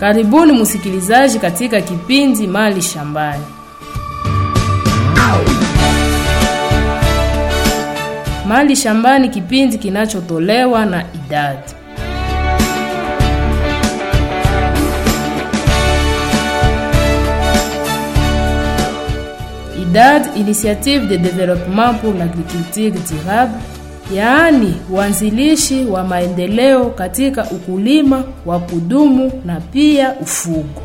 Karibuni msikilizaji katika kipindi Mali Shambani. Mali Shambani, kipindi kinachotolewa na idadi IDAD, Initiative de Développement pour l'Agriculture Durable, yaani uanzilishi wa maendeleo katika ukulima wa kudumu na pia ufugo.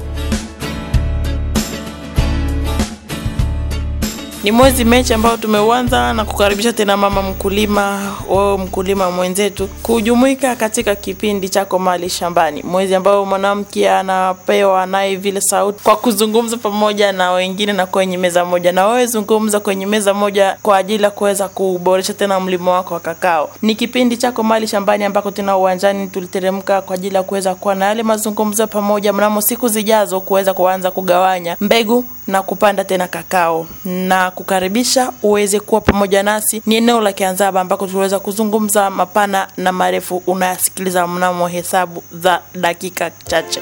Ni mwezi Mechi ambao tumeuanza na kukaribisha tena mama mkulima, wewe mkulima mwenzetu, kujumuika katika kipindi chako Mali Shambani, mwezi ambao mwanamke anapewa naye vile sauti kwa kuzungumza pamoja na wengine na kwenye meza moja, na wewe zungumza kwenye meza moja kwa ajili ya kuweza kuboresha tena mlimo wako wa kakao. Ni kipindi chako Mali Shambani ambako tena uwanjani tuliteremka kwa ajili ya kuweza kuwa na yale mazungumzo pamoja mnamo siku zijazo kuweza kuanza kugawanya mbegu na kupanda tena kakao na kukaribisha uweze kuwa pamoja nasi. Ni eneo la Kianzaba ambako tuliweza kuzungumza mapana na marefu, unayasikiliza mnamo hesabu za dakika chache.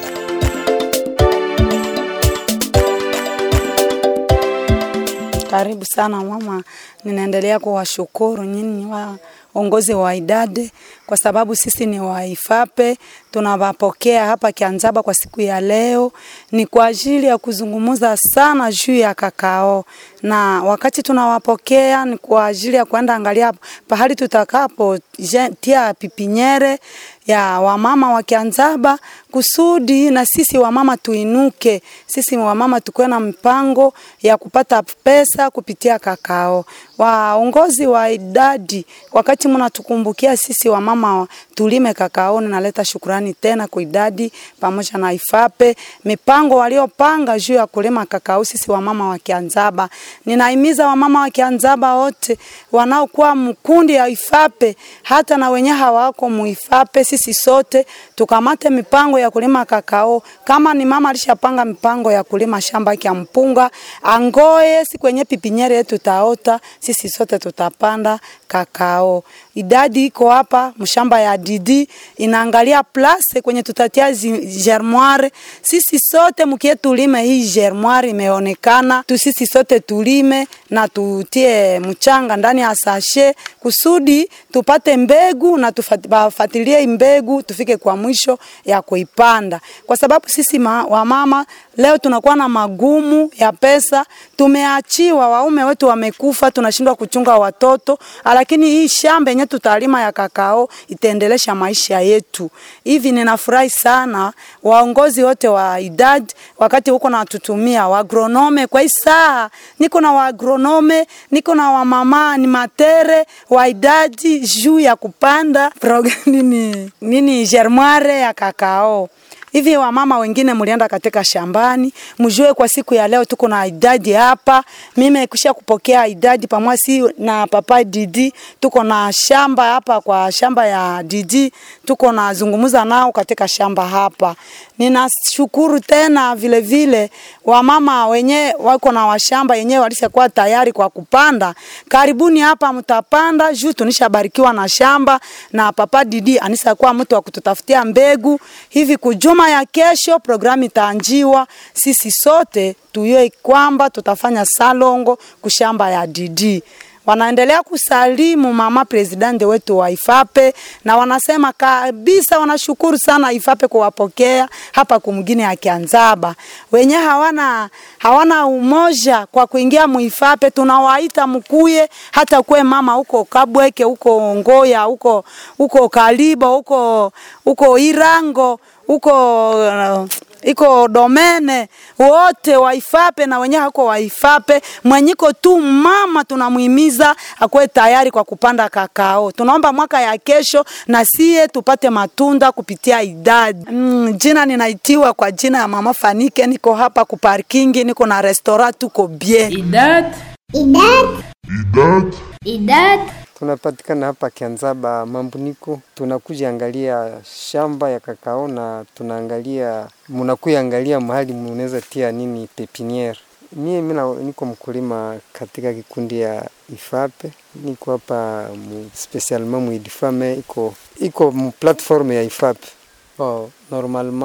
Karibu sana mama, ninaendelea kuwashukuru nyinyi waongozi wa idade kwa sababu sisi ni waifape, tunawapokea hapa Kianzaba kwa siku ya leo. Ni kwa ajili ya kuzungumza sana juu ya kakao, na wakati tunawapokea ni kwa ajili ya kwenda angalia pahali tutakapo tia pipinyere ya wamama wa Kianzaba kusudi na sisi wamama tuinuke, sisi wamama tukuwe na mpango ya kupata pesa kupitia kakao. Waongozi wa idadi, wakati mnatukumbukia sisi wamama tulime kakao, ninaleta shukurani tena kwa idadi pamoja na ifape mipango waliopanga juu ya kulima kakao. Sisi wamama wa Kianzaba, ninahimiza wamama wa Kianzaba wote wanaokuwa mkundi ya ifape, hata na wenye hawako muifape, sisi sote tukamate mipango ya kulima kakao. Kama ni mama alishapanga mipango ya kulima shamba ya mpunga, angoe si kwenye pipinyere yetu taota, sisi sote tutapanda kakao. Idadi iko hapa mshamba ya Didi inaangalia place kwenye tutatia germoire. Sisi sote mkie tulime hii germoire imeonekana tu, sisi sote tulime na tutie mchanga ndani ya sashe kusudi tupate mbegu na tufuatilie mbegu tufike kwa mwisho ya kuipanda, kwa sababu sisi ma, wamama leo tunakuwa na magumu ya pesa. Tumeachiwa, waume wetu wamekufa, tunashindwa kuchunga watoto, lakini hii shamba yenye tutalima ya kakao itaendelesha maisha yetu. Hivi ninafurahi sana waongozi wote wa idadi, wakati huko na tutumia waagronome kwa hii saa, niko na waagronome, niko na wamama ni matere wa idadi juu ya kupanda nini, nini germoire ya kakao hivi wamama wengine mlienda katika shambani, mjue kwa siku ya leo tuko na idadi hapa. Mimi kisha kupokea idadi pamoja si na papa Didi, tuko na shamba hapa kwa shamba ya Didi, tuko na zungumza nao katika shamba hapa. Ninashukuru tena vile vile wamama wenye wako na washamba yenyewe walishakuwa tayari kwa kupanda. Karibuni hapa mtapanda juu tunishabarikiwa na shamba na papa Didi anisakuwa mtu wa kututafutia mbegu hivi kujuma ya kesho programu itaanjiwa. Sisi sote tuyue kwamba tutafanya salongo kushamba ya Didi. Wanaendelea kusalimu mama presidente wetu wa Ifape na wanasema kabisa wanashukuru sana Ifape kuwapokea hapa kumgine ya Kianzaba. Wenye hawana hawana umoja kwa kuingia muifape, tunawaita mkuye, hata kwe mama huko Kabweke, huko Ngoya, huko huko Kalibo, huko huko Irango, huko uh, iko domene wote waifape na wenye hako waifape mwenyiko tu mama, tunamuhimiza akuwe tayari kwa kupanda kakao. Tunaomba mwaka ya kesho na sie tupate matunda kupitia idadi. Mm, jina ninaitiwa kwa jina ya mama Fanike, niko hapa ku parking, niko na restaurant, tuko bien. Idad Idad. Idad. Idad. Tunapatikana hapa Kianzaba Mambuniko, tunakuja angalia shamba ya kakao na tunaangalia, munakuya angalia mahali munaweza tia nini pepiniere. Mie mina niko mkulima katika kikundi ya Ifape, niko hapa mu spesialement mu Idifame, iko iko mu platform ya Ifape. Oh, normalement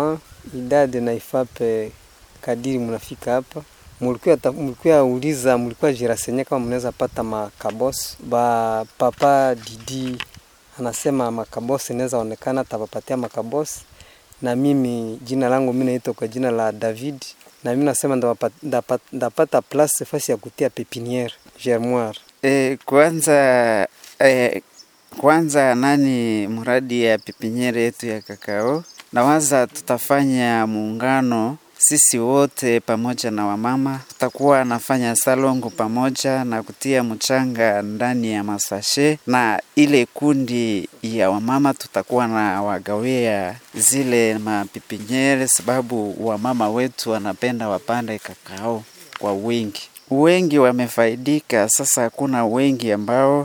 idade na ifape kadiri mnafika hapa mulikuwa ta- mulikuwa uliza mulikuwa jirasenye kama mnaweza pata makabos ba papa Didi anasema makabos inaweza onekana, tapapatia makabos na mimi jina langu mimi naitwa kwa jina la David na mimi nasema ndapata, ndapata, ndapata place fasi ya kutia pepiniere germoire. E, kwanza e, kwanza nani mradi ya pipinyere yetu ya kakao, nawaza tutafanya muungano sisi wote pamoja na wamama, tutakuwa nafanya salongo pamoja na kutia mchanga ndani ya masashe, na ile kundi ya wamama tutakuwa na wagawia zile mapipinyere, sababu wamama wetu wanapenda wapande kakao kwa wingi. Wengi wamefaidika, sasa kuna wengi ambao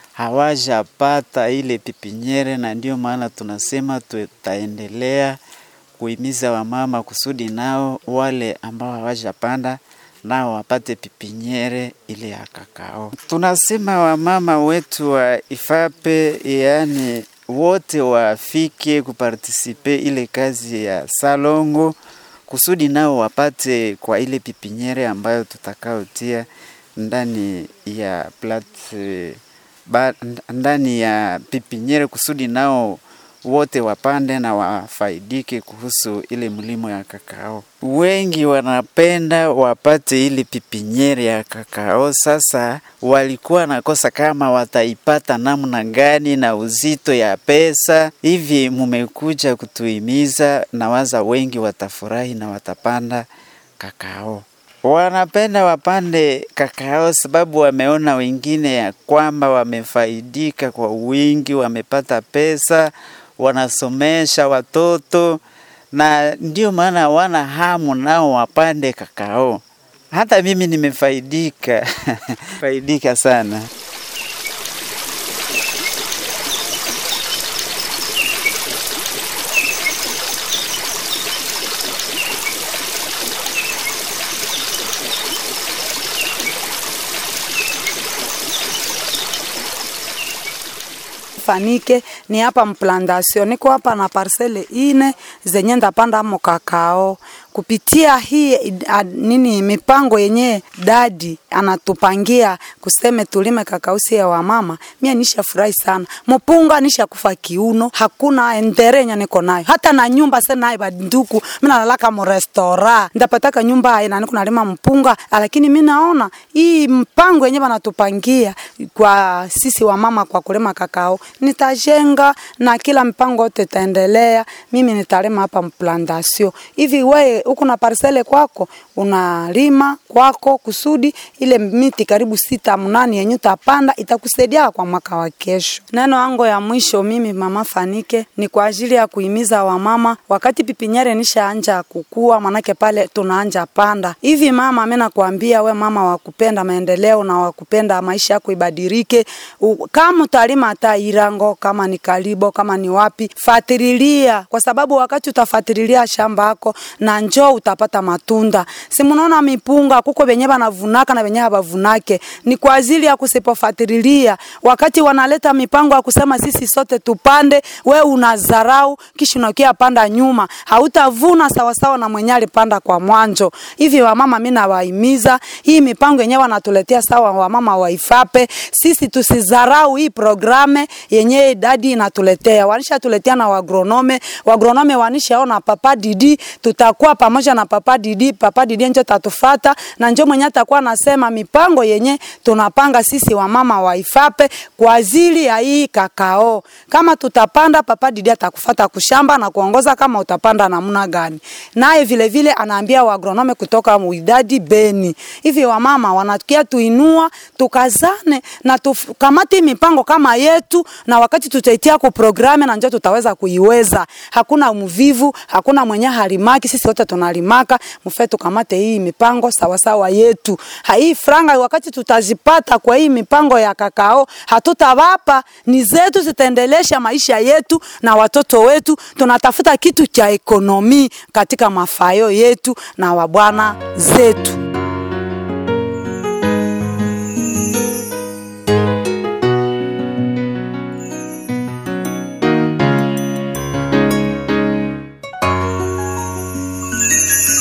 hawajapata ile pipinyere, na ndio maana tunasema tutaendelea kuhimiza wamama kusudi nao wale ambao hawajapanda nao wapate pipinyere ile ya kakao. Tunasema wamama wetu wa Ifape, yaani wote wafike kupartisipe ile kazi ya salongo kusudi nao wapate kwa ile pipinyere ambayo tutakaotia ndani ya plat ba, ndani ya pipinyere kusudi nao wote wapande na wafaidike kuhusu ile mlimo ya kakao. Wengi wanapenda wapate ile pipinyere ya kakao. Sasa walikuwa nakosa kama wataipata namna gani na uzito ya pesa. Hivi mumekuja kutuhimiza, nawaza wengi watafurahi na watapanda kakao. Wanapenda wapande kakao sababu wameona wengine ya kwamba wamefaidika kwa wingi, wamepata pesa, wanasomesha watoto, na ndio maana wana hamu nao wapande kakao. Hata mimi nimefaidika faidika sana. fanike ni hapa mplantation, niko hapa na parcele ine zenye ndapanda amo kakao kupitia hii a, nini mipango yenye dadi anatupangia kuseme tulime kakausi ya wamama, mia nisha furahi sana. Mpunga nisha kufa kiuno, hakuna enderenya niko nayo, hata na nyumba sasa nayo banduku, mimi nalalaka mu restaurant ndapataka nyumba ina niko nalima mpunga, lakini mimi naona hii mpango yenye banatupangia kwa sisi wamama kwa kulima kakao, nitajenga na kila mpango yote itaendelea. Mimi nitalima hapa mplantation hivi wewe huku na parcele kwako unalima kwako kusudi ile miti karibu sita mnani yenye utapanda itakusaidia kwa mwaka wa kesho. Neno yangu ya mwisho mimi mama Fanike ni kwa ajili ya kuhimiza wamama, wakati pipinyere nishaanja kukua, manake pale tunaanja panda hivi. Mama, mimi nakwambia we mama wa kupenda maendeleo na wa kupenda maisha yako ibadilike, kama utalima hata Irango, kama ni Kalibo, kama ni wapi, fatililia, kwa sababu wakati utafatililia shamba yako na njoo utapata matunda. Si mnaona mipunga kuko venye banavunaka na venye habavunake, ni kwa ajili ya kusipofatililia. Wakati wanaleta mipango ya kusema sisi sote tupande, we unazarau kisha unakia panda nyuma, hautavuna sawasawa na mwenye alipanda kwa mwanzo. Hivi wamama, mimi nawahimiza hii mipango yenyewe wanatuletea sawa, wamama waifape, sisi tusizarau hii programe yenye dadi inatuletea, wanisha tuletea na wagronome, wagronome wanishaona papa Didi, tutakuwa pamoja na papa Didi, papa Didi njo tatufata na njo mwenye atakuwa nasema mipango yenye tunapanga sisi wamama waifape kwa ajili ya hii kakao. Kama tutapanda, papa Didi atakufata kushamba na kuongoza kama utapanda namna gani. Naye vile vile anaambia wagronome kutoka Muidadi Beni. Hivi wamama wanatukia tuinua, tukazane na tukamati mipango kama yetu, na wakati tutaitia ku programe na njo tutaweza kuiweza. Hakuna mvivu, hakuna mwenye halimaki, sisi wote tunalimaka. Mfe tukamate hii mipango sawa sawa yetu. Hii franga wakati tutazipata kwa hii mipango ya kakao, hatutawapa ni zetu, zitaendelesha maisha yetu na watoto wetu. Tunatafuta kitu cha ekonomi katika mafayo yetu na wabwana zetu.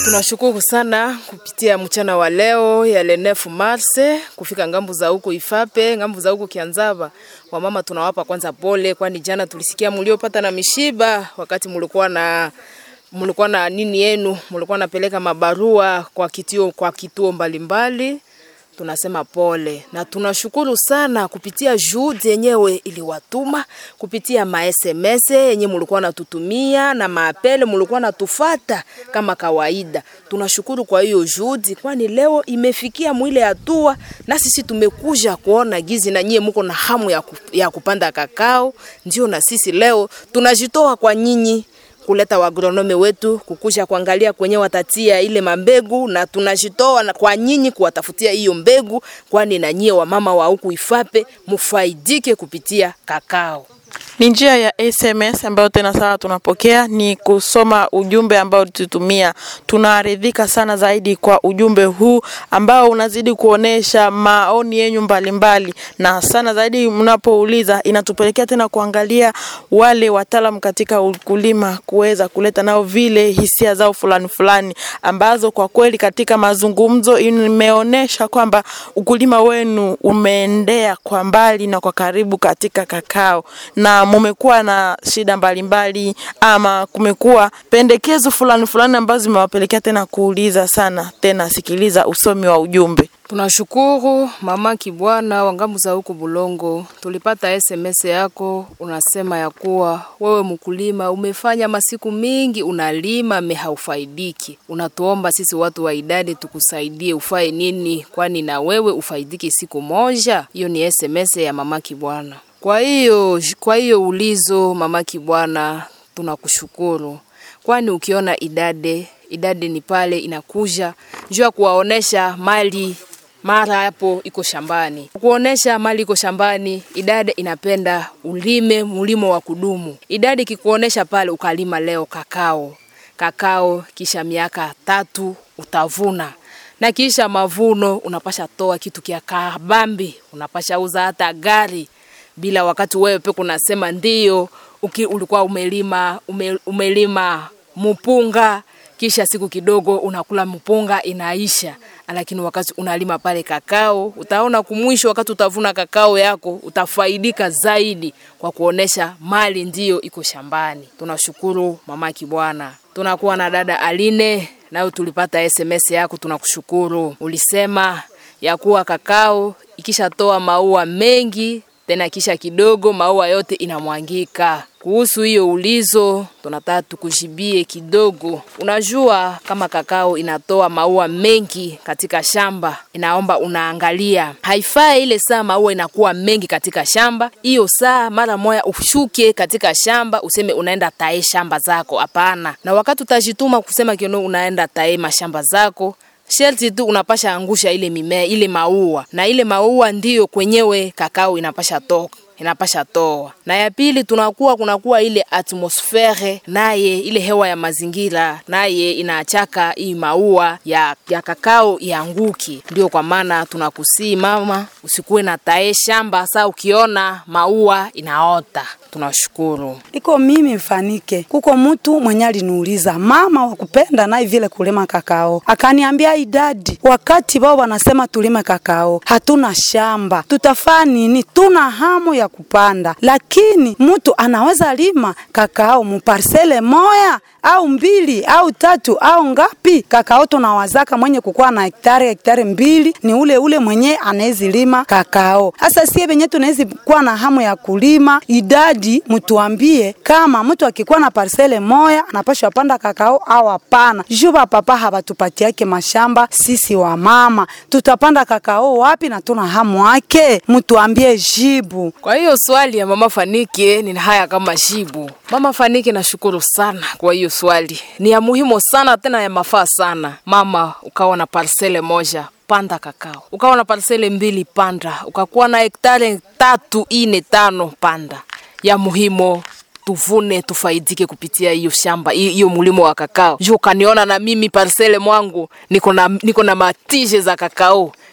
Tunashukuru sana kupitia mchana wa leo ya le 9 Mars kufika ngambu za huko Ifape, ngambu za huko Kianzaba. Wamama tunawapa kwanza pole, kwani jana tulisikia mliopata na mishiba wakati mlikuwa na mlikuwa na nini yenu, mlikuwa napeleka mabarua kwa kituo kwa kituo mbalimbali tunasema pole na tunashukuru sana kupitia juhudi yenyewe iliwatuma kupitia ma SMS yenye mulikuwa natutumia na maapele mulikuwa natufata kama kawaida. Tunashukuru kwa hiyo juhudi, kwani leo imefikia mwile hatua, na sisi tumekuja kuona gizi na nyie muko na hamu ya, ku, ya kupanda kakao, ndio na sisi leo tunajitoa kwa nyinyi kuleta wagronome wetu kukusha kuangalia kwenye watatia ile mambegu, na tunajitoa na kwa nyinyi kuwatafutia hiyo mbegu, kwani na nyie wamama wa huku Ifape mufaidike kupitia kakao. Ni njia ya SMS ambayo tena sasa tunapokea ni kusoma ujumbe ambao tutumia. Tunaridhika sana zaidi kwa ujumbe huu ambao unazidi kuonesha maoni yenu mbalimbali, na sana zaidi mnapouliza, inatupelekea tena kuangalia wale wataalam katika ukulima kuweza kuleta nao vile hisia zao fulani fulani, ambazo kwa kweli katika mazungumzo imeonesha kwamba ukulima wenu umeendea kwa mbali na kwa karibu katika kakao na mumekuwa na shida mbalimbali mbali, ama kumekuwa pendekezo fulani fulani ambazo zimewapelekea tena kuuliza sana tena. Sikiliza usomi wa ujumbe. Tunashukuru mama Kibwana wa ngambu za huku Bulongo, tulipata SMS yako, unasema ya kuwa wewe mkulima umefanya masiku mingi unalima me haufaidiki. Unatuomba sisi watu wa idadi tukusaidie ufae nini, kwani na wewe ufaidiki siku moja. Hiyo ni SMS ya mama Kibwana. Kwa hiyo kwa hiyo ulizo mama Kibwana, tunakushukuru kwani ukiona idade idade ni pale inakuja juu ya kuwaonesha mali mara hapo iko shambani, kuonesha mali iko shambani. Idade inapenda ulime mulimo wa kudumu. Idade ikikuonesha pale ukalima leo kakao kakao, kisha miaka tatu utavuna na kisha mavuno unapasha toa kitu kia kabambi, unapasha uza hata gari bila wakati wewe peke unasema ndio uki, ulikuwa umelima ume, umelima mpunga kisha siku kidogo unakula mpunga inaisha, lakini wakati unalima pale kakao utaona kumwisho, wakati utavuna kakao yako utafaidika zaidi kwa kuonesha mali ndiyo iko shambani. Tunashukuru mama Kibwana. Tunakuwa na dada Aline, nayo tulipata SMS yako, tunakushukuru. Ulisema ya kuwa kakao ikishatoa maua mengi tena kisha kidogo maua yote inamwangika. Kuhusu hiyo ulizo, tunataka tukujibie kidogo. Unajua kama kakao inatoa maua mengi katika shamba, inaomba unaangalia, haifai ile saa maua inakuwa mengi katika shamba, hiyo saa mara moya ushuke katika shamba useme unaenda tae shamba zako. Hapana, na wakati utajituma kusema kiono unaenda tae mashamba zako sherti tu unapasha angusha ile mimea ile maua, na ile maua ndiyo kwenyewe kakao inapasha toka inapasha toa. Na ya pili tunakuwa kunakuwa ile atmosfere naye ile hewa ya mazingira naye inaachaka hii maua ya, ya kakao ianguki. Ndio kwa maana tunakusii mama, usikuwe na tae shamba saa ukiona maua inaota. Tunashukuru. Iko mimi mfanike, kuko mtu mwenye aliniuliza mama wa kupenda naye vile kulima kakao, akaniambia idadi, wakati wao wanasema tulime kakao, hatuna shamba, tutafaa nini? Tuna hamu ya kupanda, lakini mtu anaweza lima kakao muparsele moya au mbili au tatu au ngapi? Kakao tunawazaka mwenye kukuwa na hektari hektari mbili ni ule ule mwenye anawezi lima kakao. Sasa sie venye tunawezi kuwa na hamu ya kulima idadi, mtuambie kama mtu akikuwa na parsele moya anapashwa panda kakao au hapana. Juba papa habatupatiake mashamba, sisi wa mama tutapanda kakao wapi na tuna hamu yake? Mtuambie jibu. Kwa hiyo swali ya mama Fanike ni haya kama jibu. Mama Fanike, nashukuru sana kwa hiyo swali, ni ya muhimu sana tena ya mafaa sana. Mama, ukawa na parsele moja panda kakao, ukawa na parsele mbili panda, ukakuwa na hektari tatu ine tano panda, ya muhimu tuvune tufaidike kupitia hiyo shamba hiyo mulimo wa kakao. Juu ukaniona na mimi parsele mwangu niko na niko na matije za kakao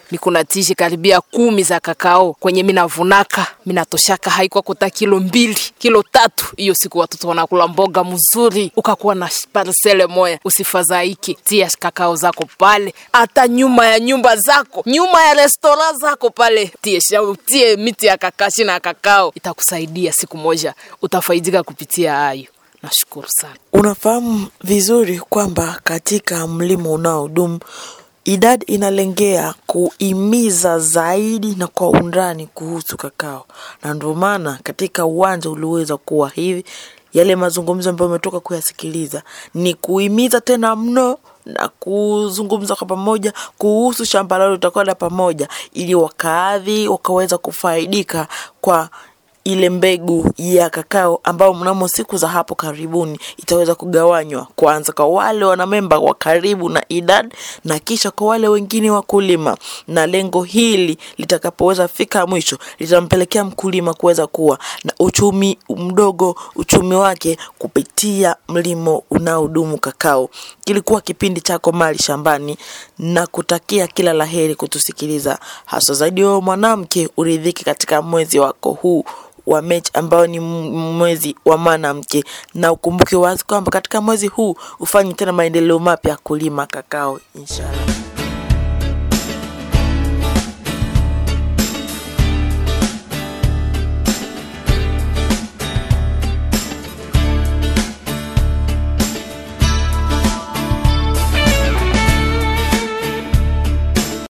niko na tishi karibia kumi za kakao kwenye minavunaka minatoshaka haikuwa kuta kilo mbili kilo tatu hiyo siku watoto wanakula mboga mzuri ukakuwa na parsele moya usifadhaike tia kakao zako pale hata nyuma ya nyumba zako nyuma ya restora zako pale tie, shau- tie miti ya kakashi na kakao itakusaidia siku moja utafaidika kupitia hayo nashukuru sana Unafahamu vizuri kwamba katika mlimo unaodumu idadi inalengea kuimiza zaidi na kwa undani kuhusu kakao, na ndio maana katika uwanja uliweza kuwa hivi. Yale mazungumzo ambayo umetoka kuyasikiliza ni kuimiza tena mno na kuzungumza kwa pamoja kuhusu shamba lao litakwenda pamoja, ili wakaadhi wakaweza kufaidika kwa ile mbegu ya kakao ambayo mnamo siku za hapo karibuni itaweza kugawanywa kwanza kwa wale wanamemba wa karibu na idad na kisha kwa wale wengine wakulima, na lengo hili litakapoweza fika mwisho litampelekea mkulima kuweza kuwa na uchumi mdogo, uchumi wake kupitia mlimo unaodumu kakao. Kilikuwa kipindi chako Mali Shambani na kutakia kila laheri kutusikiliza, hasa zaidi wewe mwanamke, uridhike katika mwezi wako huu wa Mechi ambao ni m- mwezi wa mwanamke, na ukumbuke wazi kwamba katika mwezi huu ufanye tena maendeleo mapya kulima kakao, inshallah.